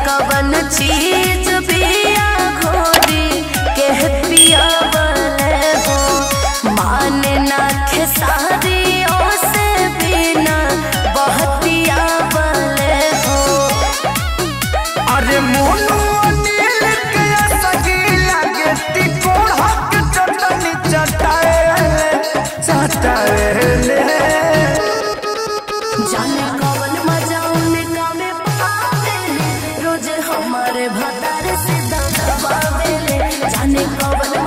कवन चीज बिया घोरी के पिया बले हो माने ना खेसारी से बिना बहतिया बले हो अरे मोनू अनिल के सगी लगे तिकोड़ हक चटनी चटाएले चटाएले जाने कवन मजा उनका में पावेले रोज हमारे भतार से दबावेले जाने कवन